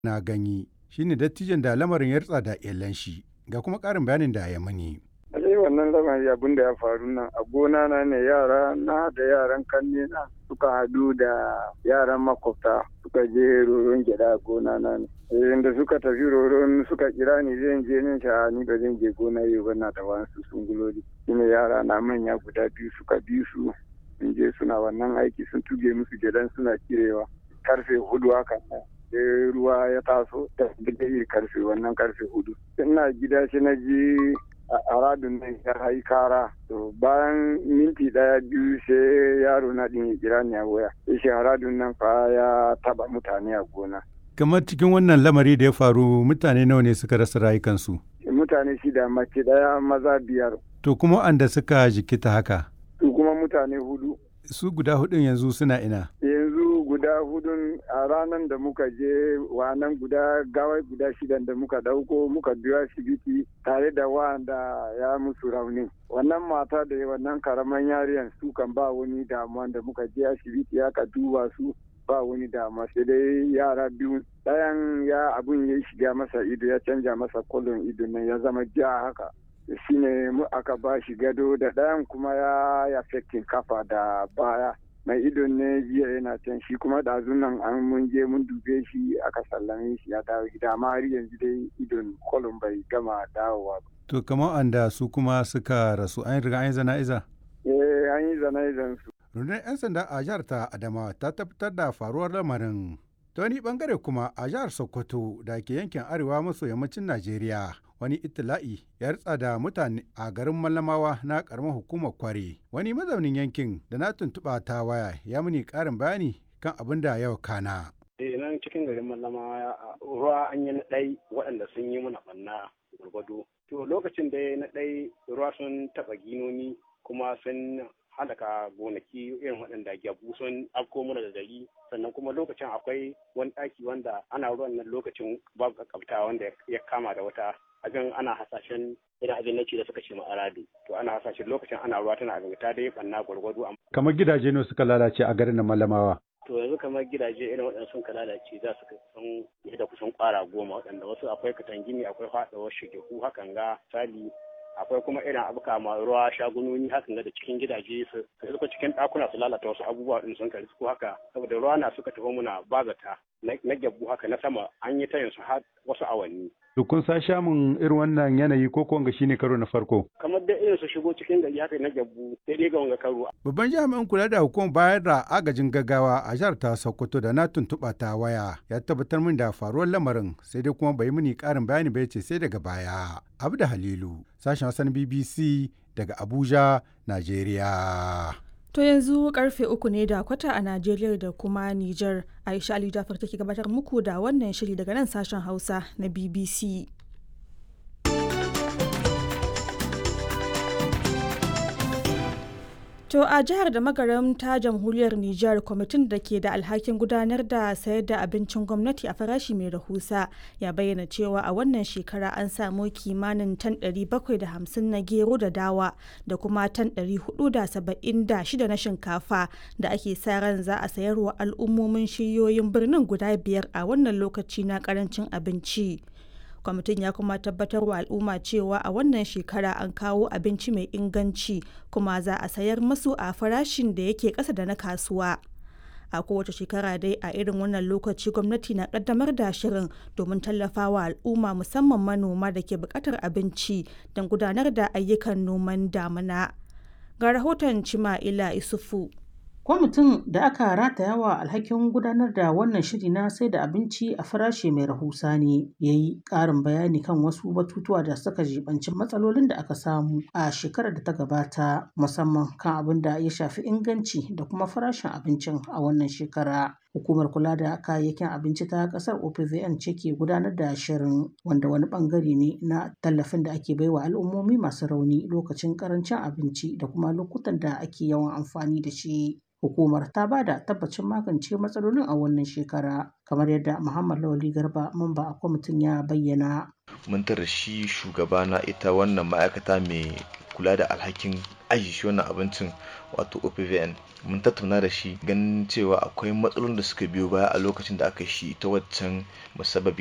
na ganyi shine dattijan da lamarin ya rutsa da iyalan shi ga kuma ƙarin bayanin da ya mani. Alai wannan lamari abin da ya faru nan a gona na ne yara na da yaran kanne na suka hadu da yaran makwabta suka je roron gyada a gona na ne. Inda suka tafi roron suka kira ni zan je nan sha ni ba zan je gona yau ba na da wasu sunguloli. Shine yara na manya guda biyu suka bi su sun je suna wannan aiki sun tuge musu gyadan suna kirewa karfe hudu haka nan. sai ruwa ya taso da iri karfe wannan karfe hudu ina gida shi na ji a radun nan ya hayi kara to bayan minti daya biyu sai yaro na din ya kira ni a waya sai shi haradun nan fa ya taba mutane a gona kamar cikin wannan lamari da ya faru mutane nawa ne suka rasa rayukansu mutane shida mace daya maza biyar to kuma anda suka jikita haka su kuma mutane hudu su guda hudun yanzu suna ina yanzu guda hudun a ranar da muka je wannan guda gawai guda shidan da muka dauko muka biyo asibiti tare da wanda ya musu rauni wannan mata da wannan karaman yariyan su kan ba wani damuwa da muka je asibiti aka duba su ba wani damuwa sai dai yara biyu ɗayan ya abun ya shiga masa ido ya canja masa kolon ido nan ya zama ja haka shine mu aka ba shi gado da ɗayan kuma ya ya kafa da baya mai idon ne jiya yana can shi kuma da nan an mun je mun dube shi aka sallame shi ya dawo gida amma har yanzu dai idon kolon bai gama dawowa ba. To kamar anda su kuma suka rasu an riga an yi zana'iza? Eh an yi zana'izan su. Rundunar 'yan sanda a jihar ta Adamawa ta tabbatar da faruwar lamarin. Ta wani bangare kuma a jihar Sokoto da ke yankin arewa maso yammacin Najeriya wani itila'i ya ritsa da mutane a garin Mallamawa na karamar hukumar Kware. Wani mazaunin yankin da na tuntuɓa ta waya ya muni ƙarin bayani kan abin da yau kana. Eh nan cikin garin Mallamawa ruwa an yi na ɗai waɗanda sun yi mana ɓanna gwargwado. To lokacin da na ɗai ruwa sun taɓa ginoni kuma sun halaka gonaki irin waɗanda gyabu sun afko mana da gari sannan kuma lokacin akwai wani ɗaki wanda ana ruwan nan lokacin babu kakkabta wanda ya kama da wata abin ana hasashen irin abin na da suka ce ma aradu to ana hasashen lokacin ana ruwa tana abin ta dai banna gwargwado kamar gidaje ne suka lalace a garin na malamawa to yanzu kamar gidaje irin waɗanda sun ka lalace za su san da kusan ƙwara goma waɗanda wasu akwai katangini akwai faɗawar shigehu hakan ga sali akwai kuma irin abuka ma ruwa shagunoni hakan da cikin gidaje su suka cikin ɗakuna su lalata wasu abubuwa din sun kari ko haka saboda ruwa na suka tafi muna bazata na gyabu haka na sama an yi tayin su har wasu awanni. To kun sa shamun irin wannan yanayi ko ko wanga shine karo na farko? Kamar da irin su shigo cikin gari haka na gyabu sai dai ga wanga karo. Babban jami'in kula da hukumar bayar da agajin gaggawa a jihar ta Sokoto da na tuntuɓa ta waya ya tabbatar min da faruwar lamarin sai dai kuma bai mini ƙarin bayani ba ce sai daga baya. Abu da Halilu sashen Hassan BBC daga Abuja, Najeriya. To yanzu karfe uku ne da kwata a Najeriya da kuma Nijar. Aisha Ali Jafar take gabatar muku da wannan shiri daga nan sashen Hausa na BBC. To a jihar da magaram ta jamhuriyar Nijar kwamitin da ke da alhakin gudanar da sayar da abincin gwamnati a farashi mai rahusa ya bayyana cewa a wannan shekara an samu kimanin tan 750 na gero da dawa da kuma tan 476 na shinkafa da ake sa ran za a sayarwa al'ummomin shiyoyin birnin guda biyar a wannan lokaci na karancin abinci. kwamitin ya kuma tabbatar wa al'umma cewa a wannan shekara an kawo abinci mai inganci kuma za a sayar masu a farashin da yake ƙasa da na kasuwa a kowace shekara dai a irin wannan lokaci gwamnati na kaddamar da shirin domin tallafawa al'umma musamman manoma da ke buƙatar abinci don gudanar da ayyukan noman damina ga rahoton cima'ila isufu Kwamitin da aka rataya wa alhakin gudanar da wannan shiri na sai da abinci a farashi mai rahusa ne ya yi ƙarin bayani kan wasu batutuwa da suka jibanci matsalolin da aka samu a shekarar da ta gabata musamman kan abin da ya shafi inganci da kuma farashin abincin a wannan shekara. Hukumar kula da kayayyakin abinci ta kasar OPVN ce ke gudanar da shirin wanda wani bangare ne na tallafin da ake baiwa al'ummomi masu rauni lokacin karancin abinci da kuma lokutan da ake yawan amfani da shi. Hukumar ta ba da tabbacin magance matsalolin a wannan shekara kamar yadda Muhammad Lawali Garba mamba a kwamitin ya bayyana. Mun tara shi shugaba na ita wannan ma'aikata mai kula da alhakin aji shi wannan abincin wato opvn mun tattauna da shi ganin cewa akwai matsalolin da suka biyo baya a lokacin da aka shi ta waccan musabbabi